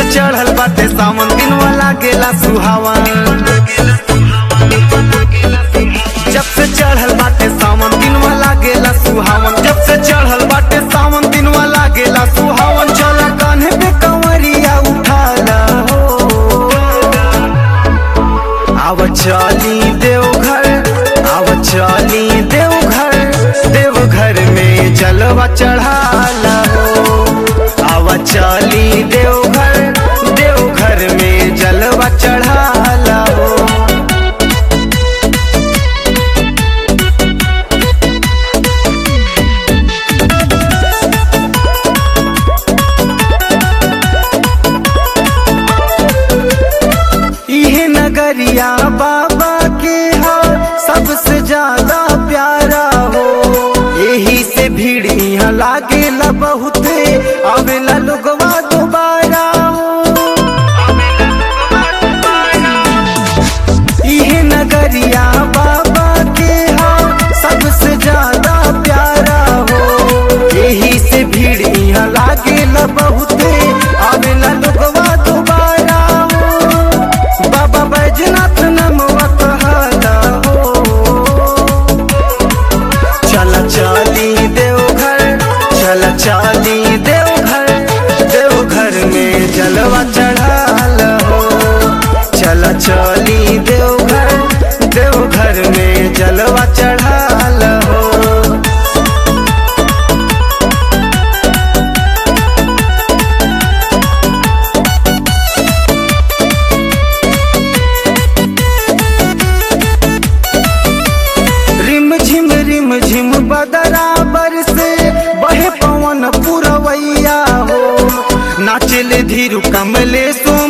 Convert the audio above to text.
चढ़ल बाटे सावन दिन वाला गेला सुहावन जब से चढ़ल बाटे सावन दिन वाला गेला सुहावन जब से चढ़ल बाटे सावन दिन वाला गेला सुहावन चला कान्हे पे कंवरिया उठाला हो आव चली देवघर आव चली देवघर देवघर में जलवा चढ़ाला हो आव चली देवघर देवघर में जलवा चढ़ाला हो इहे नगरिया बाबा के हो सबसे ज्यादा प्यारा हो यही से भीड़ यहाँ लागेला बहुते आवेला लोगवा दोबारा हो इहे नगरिया बाबा के हो सबसे ज्यादा प्यारा हो यही से भीड़ यहाँ लागेला बहुते आवेला लोगवा दोबारा हो बाबा बैजनाथ नमवा कहला हो चल चली देवघर चल चली देवघर देवघर में जलवा चढ़ाल हो चल चली देवघर देवघर में जलवा चढ़ाल हो रिम झिम रिम झिम बदराबर से बहे पवन पुरवैया हो नाचले धीरु कमले सोम